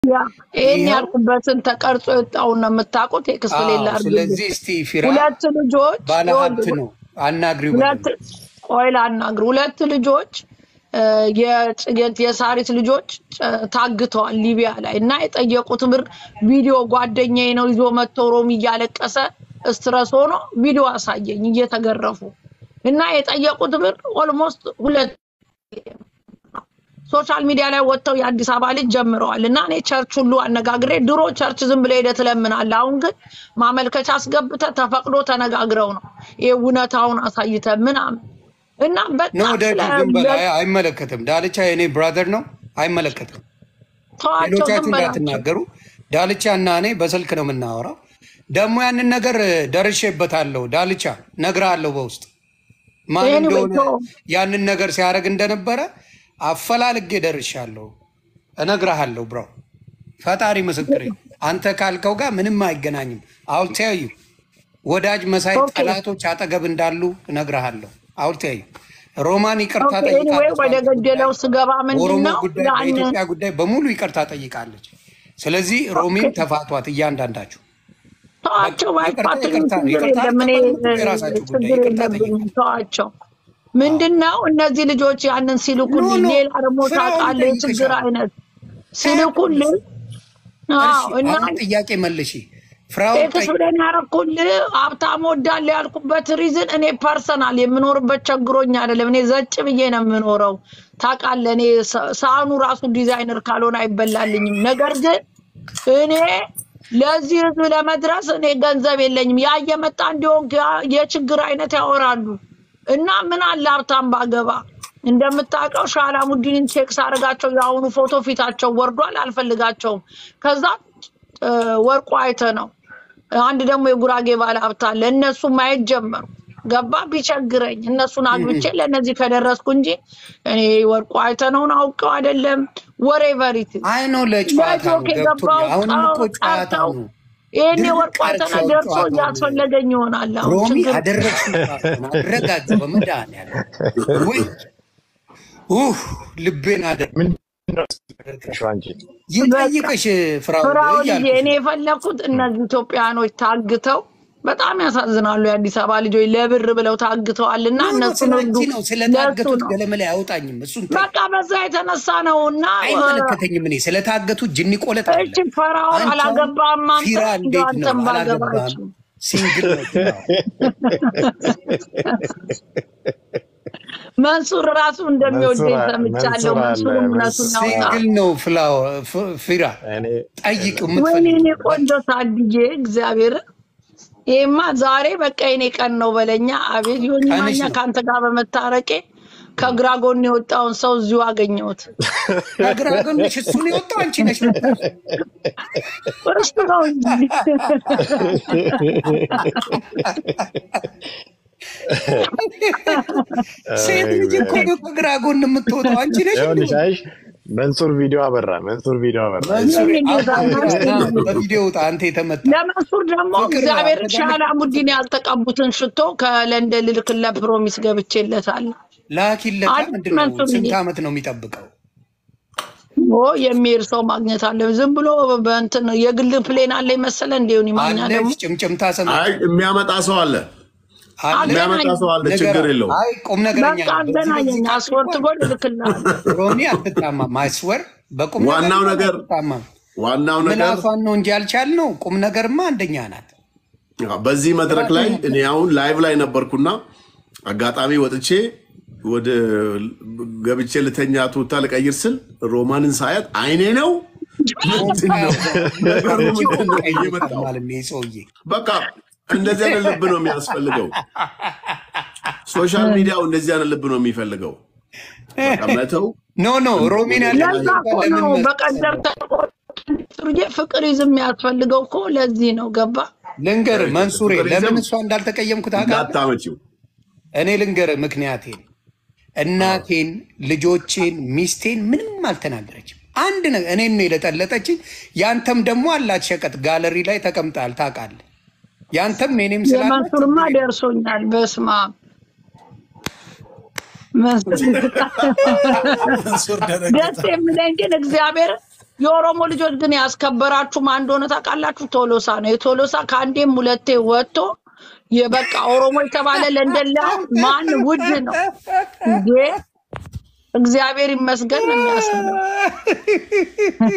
ያ ይሄን ይኸው ያልኩበትን ተቀርጾ የወጣውን ነው የምታውቁት። ቴክስት አዎ። ሌላ አድርግልኝ። ስለዚህ እስቲ ፊራ ሁለት ልጆች ባለሀብት ይኸውልህ፣ ነው አናግሪው ሁለት በደንብ። ቆይ ላናግር። ሁለት ልጆች እ፣ የጽጌት የሳሪት ልጆች ጨ- ታግተዋል ሊቢያ ላይ እና የጠየቁት ብር ቪዲዮ ጓደኛዬ ነው ይዞ መጥቶ ሮሚ እያለቀሰ ስትረስ ሆኖ ቪዲዮ አሳየኝ እየተገረፉ እና የጠየቁት ብር ኦልሞስት ሁለት ሶሻል ሚዲያ ላይ ወጥተው የአዲስ አበባ ልጅ ጀምረዋል እና እኔ ቸርች ሁሉ አነጋግሬ ድሮ ቸርች ዝም ብለህ ሄደህ ትለምናለህ። አሁን ግን ማመልከቻ አስገብተህ ተፈቅዶ ተነጋግረው ነው ይሄ እውነታውን አሳይተህ ምናምን እና ኖ በጣም ደግ ስለ ዝም በል። አይ- አይመለከትም። ዳልቻ የኔ ብራዘር ነው። አይመለከትም። ተዋቸው፣ ሌሎቻችሁ ዝም በላቸው። እንዳትናገሩ። ዳልቻ እና እኔ በስልክ ነው የምናወራው። ደግሞ ያንን ነገር ደርሼበታለሁ። ዳልቻ ነግርሃለሁ በውስጥ ማን Anyway, እንደሆነ ተው። ያንን ነገር ሲያደርግ እንደነበረ አፈላልጌ ደርሻለሁ። እነግርሃለሁ ብሮ፣ ፈጣሪ ምስክሬ። አንተ ካልከው ጋር ምንም አይገናኝም። አውልተያዩ ወዳጅ መሳይ Okay. ጠላቶች አጠገብ እንዳሉ እነግርሃለሁ። አውልተያዩ ሮማን ይቅርታ ኦኬ፣ ኤኒዌይ ጠይቃለች። ወደ ገደለው ስገባ ምንድን ኦሮሞ ነው ጉዳይ ያን በኢትዮጵያ ጉዳይ በሙሉ ይቅርታ ጠይቃለች። ስለዚህ ሮሚን ተፋቷት እያንዳንዳችሁ። ተዋቸው፣ በቃ ይቅርታ- ባይፋቱኝ ይቅርታ- ችግር ይቅርታ የለም። እኔ አትቀበሉም፣ የራሳችሁ ጉዳይ። ችግር ይቅርታ የለብኝም። ጠይቁ። ተዋቸው። ምንድን ነው እነዚህ ልጆች ያንን ሲልኩልኝ፣ ኖ፣ ኖ፣ ሌላ ደግሞ ፍራውን ታውቃለህ የችግር ጠይቅሻለሁ። አይነት ሲልኩልኝ፣ አዎ እሺ፣ እና አሁን ጥያቄ መልሺ። ፍራውን ቴክስ ብለን ያረኩልህ ሀብታም ወዳለሁ ያልኩበት ሪዝን እኔ ፐርሰናል የምኖርበት ቸግሮኝ አይደለም። እኔ ዘጭ ብዬ ነው የምኖረው። ታውቃለህ፣ እኔ ሰ- ሳህኑ ራሱ ዲዛይነር ካልሆነ አይበላልኝም። ነገር ግን እኔ ለዚህ ህዝብ ለመድረስ እኔ ገንዘብ የለኝም። ያ እየመጣ እንዲሆን ያ- የችግር አይነት ያወራሉ እና ምን አለ ሀብታም ባገባ እንደምታውቀው ሻላሙዲንን ቼክስ አድርጋቸው የአሁኑ ፎቶ ፊታቸው ወርዷል። አልፈልጋቸውም። ከዛ እ፣ ወርቁ አይተ ነው አንድ ደግሞ የጉራጌ ባለ ሀብት አለ። እነሱ ማየት ጀመሩ። ገባ ቢቸግረኝ እነሱን አግብቼ ለእነዚህ ከደረስኩ እንጂ እኔ ወርቁ አይተነውን አውቀው አይደለም። ወሬ ቨሪቲ አይ ነው ለጨዋታ ነው ለጆክ የገባው ገብቶኛል። አሁንም እኮ ጨዋታ ቀርተው ነው። ይህኔ ድርቅ ወርቁ አይተነ አድርገው ደርሶ ጨዋታውን። እያስፈለገኝ ይሆናል። አሁን ሮሚ ችግር አደረግሽ አረጋግ በመድኃኒዓለም ውይ ኡህ ልቤን አደ ምንድነው አንቺ? ይጠይቅሽ ፍራውን ፍራውልዬ እያልኩሽ እኔ የፈለኩት እነዚህ ኢትዮጵያኖች ታግተው በጣም ያሳዝናሉ። የአዲስ አበባ ልጆች ለብር ብለው ታግተዋል እና ኖ፣ ኖ፣ እነሱን ስለ ሁሉ አንቺ ነው ለእሱ ስለታገቱት ነው ገለመላ አይወጣኝም። እሱን ተይ። በቃ በዛ የተነሳ ነው እና አይመለከተኝም። እኔ ስለታገቱት ጅኒ ቆለጥ እቺ አይደለም። ፈራውን አንቺ አሁን አላገባም አንተ ፊራ እንደ እንዴት ነው አንተም አላገባም? ባገባችም ሲንግል ነው ፊራ። መንሱር ራሱ እንደሚወደኝ መንሱር- ሰምቻለሁ። መንሱር አለ፣ መንሱር እውነቱን መንሱር- ያውጣ። ሲንግል ነው ፍላወ- ፍ- ፊራ እኔ ጠይቅ ወይኔ የምትፈልጊው እኔ ቆንጆ ሳድዬ እግዚአብሔር ይሄማ ዛሬ በቃ የኔ ቀን ነው በለኛ። አቤት ዮኒ ቀንሽ ማኛ ነው። ከአንተ ጋር በመታረቄ ከግራ ጎን የወጣውን ሰው እዚሁ አገኘሁት። ከግራ ጎንሽ እሱን የወጣው አንቺ ነሽ። እሱ ነው እንጂ ሴት ልጅ እኮ ነው ከግራ ጎን የምትወጣው አንቺ ነሽ። ይኸውልሽ፣ አይሽ መንሱር ቪዲዮ አበራ፣ መንሱር ቪዲዮ አበራ። መንሱር ይሄን ጌታ አሁን ነው። በቪዲዮ ውጣ አንተ የተመታ ለመንሱር ደግሞ ፍቅር እግዚአብሔር አደረገ። ሻላሙዲን ያልተቀቡትን ሽቶ ከለንደን ልልክለት ፕሮሚስ ገብቼለታለሁ። ላኪለታ አንድ ምንድን ነው? መንሱር ስንት ይሄ ዓመት ነው የሚጠብቀው? ኦ የሚሄድ ሰው ማግኘት አለ። ዝም ብሎ በእንትን የግል ፕሌን አለ መሰለ እንዲሁን ይማኛ ደግሞ አለች ጭምጭምታ ሰምቼ አይ የሚያመጣ ሰው አለ፣ አለ የሚያመጣ ሰው አለ። ነገር ችግር አለ። የለውም። አይ ቁም ነገረኛ በቃ ነው። በዚህ አገናኘኝ። በዚህ አስወርት ጎል እልክልሃለሁ። ሮሚ አትታማም። አይስወር በቁም ዋናው ነገር አትታማም። ዋናው ነገር ምላሷን ነው እንጂ ያልቻልነው ቁም ነገርማ አንደኛ ናት። በዚህ መድረክ ላይ እኔ አሁን ላይቭ ላይ ነበርኩና አጋጣሚ ወጥቼ ወደ ገብቼ ልተኛ ቱታ ልቀይር ስል ሮማንን ሳያት አይኔ ነው ምንድን ነው ነገሩ ምንድን ነው ብዬ መጣሁ። ማለት ነው ይህ ሰውዬ በቃ እንደዚህ አይነት ልብ ነው የሚያስፈልገው። ሶሻል ሚዲያው እንደዚህ አይነት ልብ ነው የሚፈልገው። በቃ መተው ኖ ኖ ሮሚን ለዛ ያለችው እኮ ነው ለምን መሰለህ? በቀደም ተቆጥሩዬ ፍቅር ይዝም የሚያስፈልገው እኮ ለዚህ ነው። ገባ ልንገር መንሱሬ ፍቅር ለምን ይዘም እሷ እንዳልተቀየምኩ ታውቃለህ? እንዳታመጪው እኔ ልንገር ምክንያቴን፣ እናቴን፣ ልጆቼን፣ ሚስቴን ምንም አልተናገረችም። አንድ ነገር እኔን ነው የለጠለጠችኝ። ያንተም ደግሞ አላት ሸቀጥ ጋለሪ ላይ ተቀምጣል ታውቃለህ። ያንተም የኔም ስላለ የመንሱርማ ደርሶኛል። በስማ መንሱር ደረገ። ደስ የሚለኝ ግን እግዚአብሔር የኦሮሞ ልጆች ግን ያስከበራችሁ ማን እንደሆነ ታውቃላችሁ? ቶሎሳ ነው። የቶሎሳ ከአንዴም ሁለቴ ወጥቶ የበቃ ኦሮሞ የተባለ ለንደን ላይ አሁን ማን ውድ ነው እንዴ? እግዚአብሔር ይመስገን ነው የሚያስብለው።